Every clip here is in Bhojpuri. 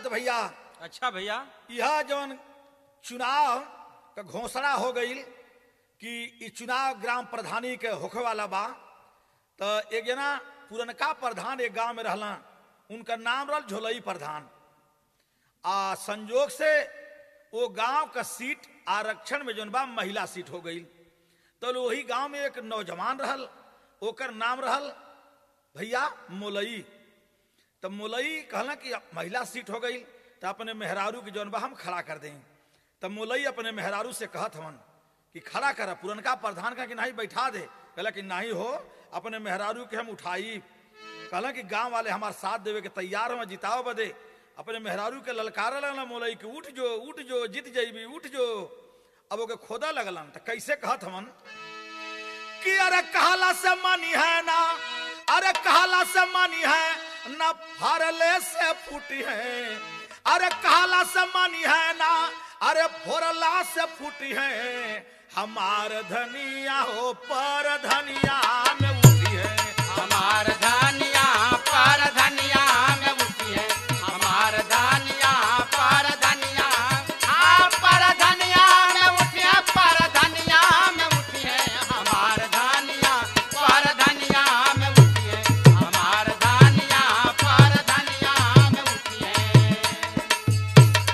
भैया अच्छा भैया यह जौन चुनाव का घोषणा हो गई कि ई चुनाव ग्राम प्रधानी के होखे वाला बा तो एक जना पुरनका प्रधान एक गांव में रहला उनका नाम रहल झोलई प्रधान आ संजोग से वो गांव का सीट आरक्षण में जौन बा महिला सीट हो गई तो वही गांव में एक नौजवान रहल ओकर नाम रहल भैया मोलई तब मोलई कहला कि महिला सीट हो गई तो अपने मेहरारू की जौन बा हम खड़ा कर दें तब मोलई अपने मेहरारू से कहत हवन कि खड़ा कर पुरनका प्रधान का कि नहीं बैठा दे कहला कि नहीं हो अपने मेहरारू के हम उठाई कहला कि गांव वाले हमारे साथ देवे के तैयार हम जिताओ बदे अपने मेहरारू के ललकार लगल मोलई कि उठ जो उठ जो जीत जईबी उठ जो अब ओके खोदा लगलन तो कैसे कहत हमन कि अरे कहला से मनी है ना अरे कहला से मनी है न फरले से फूटी है अरे कहला से मनी है ना अरे फोरला से फूटी है हमार धनिया हो पर धनिया में उठी है हमार धनिया पर धनिया में उठी है हमार धनिया पर धनिया हाँ पर धनिया में उठी है पर धनिया में उठी है हमार धनिया पर धनिया में उठी है हमार धनिया पर धनिया में उठी है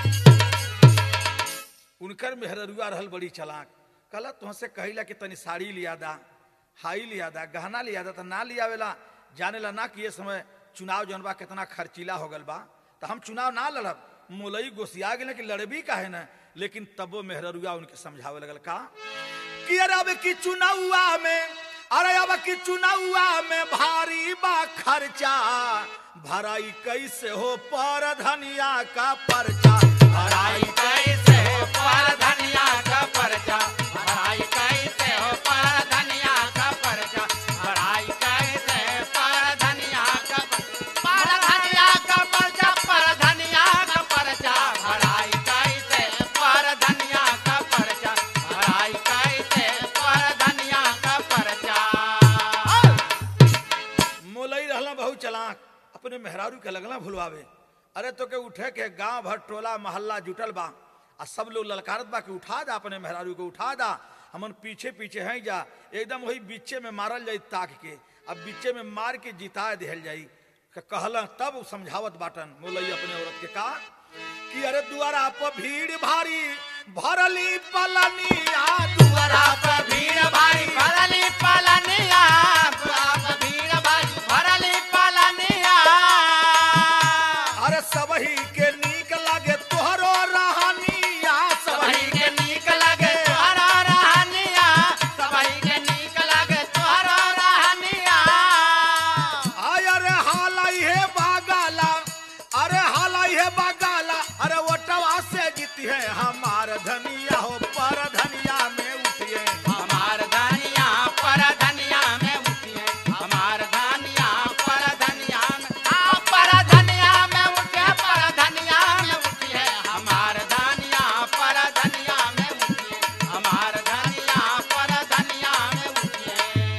उनकर मेहररुआ रहल बड़ी चलाक कहला तुहसे कहिला कि तनी साड़ी लिया दा हाई लिया दा गहना लिया दा तो ना लियावेला जाने ला ना कि ये समय चुनाव जौन बा कितना खर्चीला हो गल बा तो हम चुनाव ना लड़ब मोलई गोसिया गेल कि लड़बी काहे ना लेकिन तबो मेहररुआ उनके समझावे लगल का कि अरे अब की चुनावा में अरे अब की चुनावा में भारी बा खर्चा भराई कैसे हो पर धनिया का पर्चा भराई कैसे हो पर धनिया का पर्चा भराई कैसे हो पर धनिया का पर्चा भराई कैसे पर धनिया का पर धनिया का पर्चा पर धनिया का पर्चा भराई कैसे पर धनिया का पर्चा भराई कैसे पर धनिया का पर्चा मोलई रहला बहुत चलाक अपने मेहरारू के लगला भुलवावे अरे तो के उठे के गांव भर टोला मोहल्ला जुटल बा आ सब लोग ललकारत बा कि उठा दा अपने मेहरारू को उठा दा हमन पीछे पीछे हैं जा एकदम वही बीचे में मारल जाई ताक के अब बीचे में मार के जिता दिहल जाई के कहला तब उ समझावत बाटन मोलई अपने औरत के का कि अरे दुआरा पर भीड़ भारी भरली पलनिया दुआरा दुआरा पर भीड़ भारी भरली पलनिया दुआरा पर भीड़ भारी भरली पलनिया अरे सबही के नीक लगे तोहरो रहनिया सबही सबही के नीक लगे तोहरा रहनिया सबही के नीक लगे तोहरा रहनिया आय अरे हालाई है बागाला अरे हालाई है बागाला अरे वटवा से जीती है हमार धनिया हो पर धनिया में उठिए हमार धनिया पर धनिया में उठी है हमार धनिया पर धनिया में हाँ, पर धनिया में उठी है पर धनिया में उठी है हमार धनिया पर धनिया में उठी है हमार धनिया पर धनिया में उठी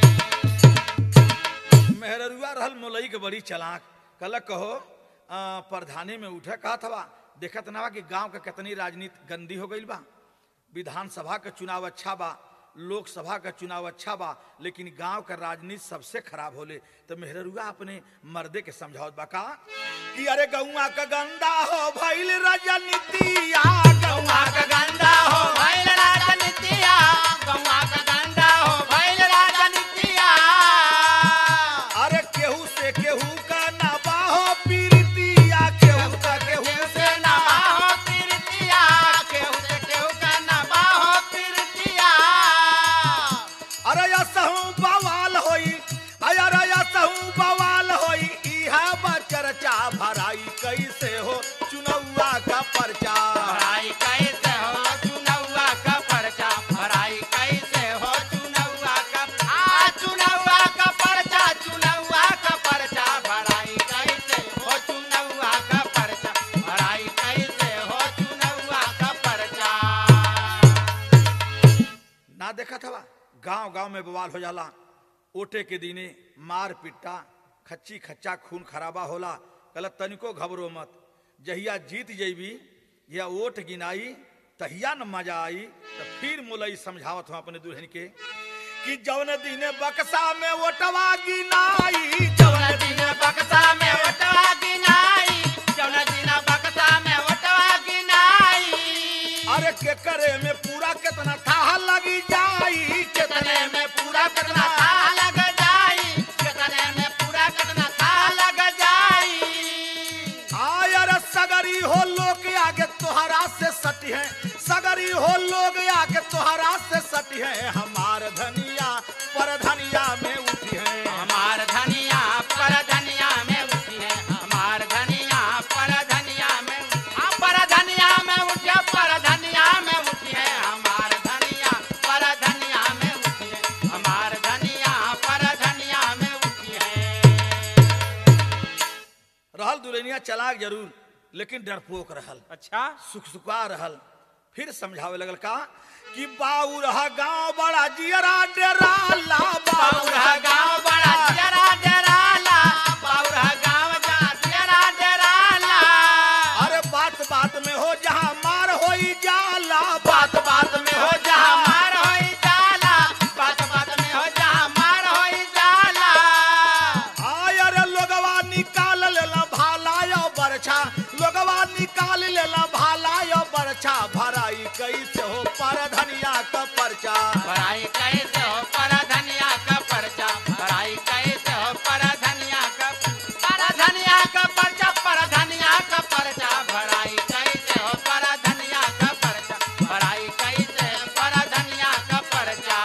है मेहररुआ रहल मोलई के बड़ी चलाक कल कहो आ, प्रधानी में उठे कहा था देखत ना बा कि गांव के कितनी राजनीति गंदी हो गई बा विधानसभा का चुनाव अच्छा बा लोकसभा का चुनाव अच्छा बा लेकिन गांव का राजनीति सबसे खराब होले तो मेहररुआ अपने मर्दे के समझावत बा का कि अरे गौआ का गंदा हो भइल राजनीतिया गौआ का गंदा हो भइल राजनीतिया गौआ का गंदा हो भइल राजनीतिया अरे केहू से केहू का ना बाहो पीरतिया केहू का केहू केहू से से ना बाहो पीरतिया केहू से केहू का ना बाहो पीरतिया अरे यसहू बवाल होई अरे यसहू बवाल होई इहा बा चर्चा भराई कैसे हो चुनौआ का पर्चा भराई कैसे हो चुनौआ का पर्चा भराई कैसे हो चुनौआ का आ चुनौआ का पर्चा चुनौआ का पर्चा भराई कैसे हो चुनौआ का पर्चा भराई कैसे हो चुनौआ का पर्चा ना देखा था गांव गांव में बवाल हो जाला ओटे के दिने मार पिट्टा खच्ची खच्चा खून खराबा होला कहला तनिको घबरो मत जहिया जीत जैबी या ओट गिनाई तहिया न मजा आई तो फिर मुलई समझावत हूँ अपने दुल्हन के कि जौन दिन बक्सा में ओटवा गिनाई जौन दिन बक्सा में वटवा गिनाई जौन दिन बक्सा में वटवा गिनाई अरे के करे में पूरा कितना था लगी जाई कितने में पूरा कितना था लग जाई कितने में पूरा कितना था लग जाई आयर सगरी हो लोग आगे तोहरा से सटी है सगरी हो लोग आगे तोहरा से सटी है हमार धनिया पर धनिया में उठी है हमार धनिया पर धनिया में उठी है हमार धनिया पर धनिया में हाँ, पर धनिया में उठी है पर धनिया में उठी है हमार धनिया पर धनिया में उठी है हमार धनिया पर धनिया में उठी है रहल दुल्हनिया चलाक जरूर लेकिन डरपोक रहल अच्छा सुख सुखा रहल फिर समझावे लगल का कि बाऊ रहा गांव बड़ा जियरा डेराला बाउरा गांव बड़ा जरा डराला बाउरा गांव जा जरा डराला अरे बात बात में हो जहाँ मार होई जाला बात बात में हो जहाँ मार होई जाला बात बात में हो जहाँ मार होई जाला आयर लोगवा निकाल लेला भाला यो बरछा लोगवा निकाल लेला भाला यो बरछा भराई कैसे हो पर धनिया का परचा पढ़ाई कैसे हो पर धनिया का पर्चा पढ़ाई कैसे हो पर धनिया का पर धनिया का पर्चा पर धनिया का पर्चा पढ़ाई कैसे हो पर धनिया का पर्चा पढ़ाई कैसे हो पर धनिया का पर्चा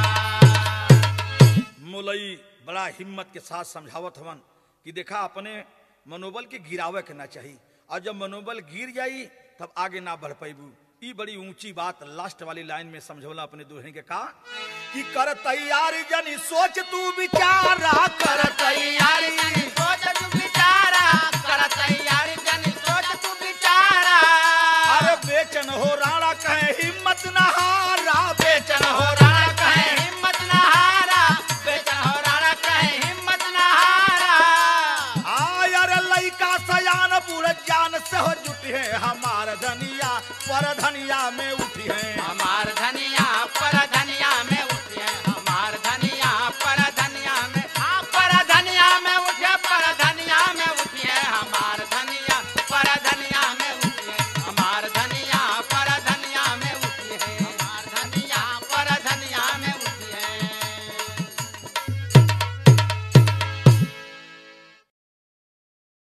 मुलई बड़ा हिम्मत के साथ समझावत हवन कि देखा अपने मनोबल के गिरावे के ना चाहिए और जब मनोबल गिर जाई तब आगे ना बढ़ पैबू ई बड़ी ऊंची बात लास्ट वाली लाइन में समझौला अपने दुल्हन के कहा कि कर तैयारी जनी सोच तू विचारा कर तैयारी जनी सोच तू बिचारा कर तैयारी जनी सोच तू बिचारा अरे बेचन हो राणा कहे हिम्मत न हारा बेचन हो राणा कहे हिम्मत न हारा बेचन हो राणा कहे हिम्मत न हारा आयर लइका सयान पूरे जान से हो जुटी है हमार धनिया पर धनिया में उठी है